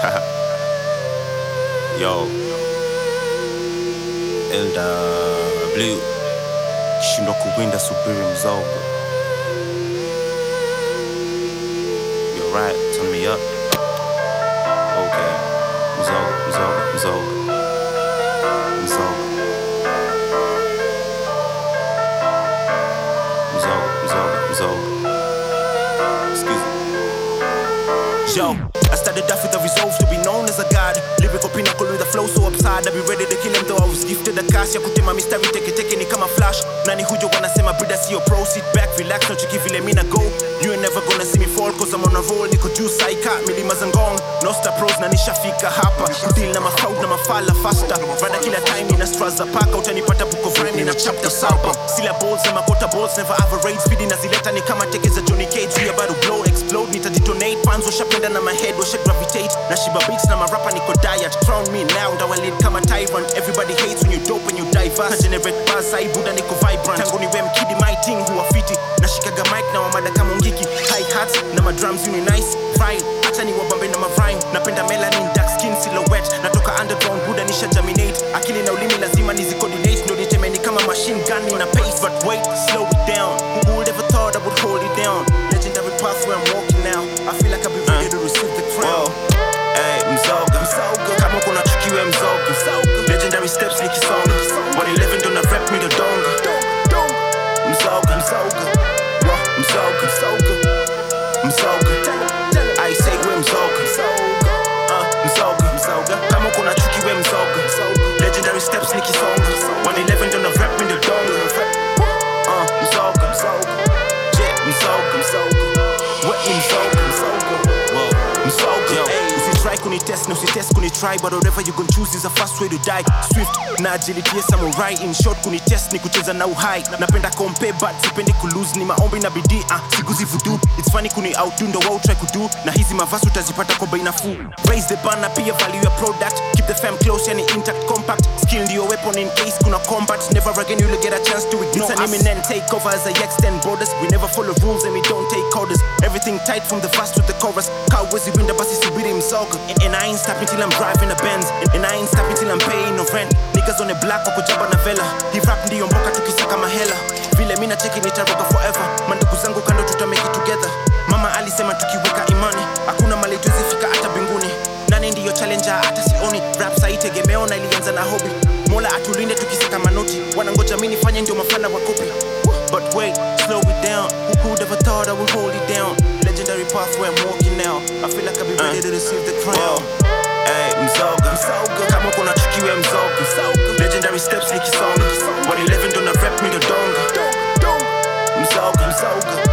Yo. LW shindwa kuwinda subiri mzogo. You're right, turn me up. Okay. Mzogo, mzogo, mzogo. Mzogo. Mzogo, mzogo, mzogo. Excuse me. Yo, I started off with a resolve to be known as a god. Lyrical pinnacle with a flow so absurd. I be ready to kill him though I was gifted a cash. Ya kutema mistari teke teke ni kama flash. Nani hujo wanasema brida sio pro. Sit back, relax, no chiki vile mina go. You ain't never gonna see me fall cause I'm on a roll. Niko juu saika, milima za ngong. No star pros na nishafika hapa. Kudeal na mafraud na mafala faster. Rada kila time nina straws za paka. Utanipata book of rhyme nina chapter sapa. Syllables na makota balls never average. Speedy na zileta ni kama teke za Johnny Cage. We about to blow, explode, nitadetonate. Fans washapenda na my head, washa gravitate. Na shiba beats na marapa niko diet. Crown me now, ndawa lead kama tyrant. Everybody hates when you dope and you diverse. Na generate buzz, I buda niko vibrant. Tangu ni wem kidi my thing huwa fiti. Nashikaga mic na wamada kama ngiki. High hats na ma drums uni nice. Fine, acha ni wabambe na ma rhyme. Napenda melanin, dark skin silhouette. Natoka underground, buda nisha germinate. Akili na ulimi lazima nizi coordinate. Ndo nitemeni kama machine gun in a pace. But wait, slow it down. Who would ever thought I would hold it down? Legendary path where I'm walking now. I feel like I'll be ready to receive the crown. Hey, mzoga. Mzoga. Kama kuna chukiwe mzoga. Legendary steps nikisonga. 111 ndo na rap mi ndo donga. Mzoga. Mzoga. Wa, Mzoga. Mzoga. I say we mzoga. Uh, mzoga. Mzoga. Kama kuna chukiwe mzoga. Legendary steps nikisonga. 111 ndo na rap mi ndo donga. Uh, mzoga. Yeah, mzoga. What ni mzoga? Whoa. Msoga, Yo. hey, usitry kunitest na usitest kunitry but whatever you gon choose is a fast way to die swift na agility ya samurai in short kunitest ni kucheza na uhai napenda kompe but sipendi kulose ni maombi na bidii uh, siguzi vudu it's funny kuni outdo ndo wao try kudu na hizi mavazi utazipata kwa bei nafuu raise the bar na pia value your product keep the fam close yani intact compact skill ndio weapon in case kuna combat never again you'll get a chance to ignore it's an imminent takeover as I extend borders we never follow rules and we don't take orders everything tight from the verse to the chorus cowboys winda basi subiri msoga and, and I ain't stopping till I'm driving a Benz and, and I ain't stopping till I'm paying no rent niggas on the block wako jaba na vela hii rap ndiyo mboka tukisaka mahela vile mina cheki nitaroga forever mandugu zangu kando tuta make it together mama alisema tukiweka imani hakuna mali tuwezifika hata mbinguni nani ndiyo challenger hata sioni rap saitegemeo na ilianza na hobi mola atulinde tukisaka manoti wanangoja mi nifanye ndio mafana wa kopi But wait, slow it down. Who could ever thought I would hold it down? Legendary path where I'm walking now. I feel like I'll be ready to receive the Whoa. crown. Hey, mzoga. Msoga. Kama kuna chukiwe mzoga. Legendary steps nikisonga. 111 ndo na rap mi ndo donga. Mzoga. Mzoga.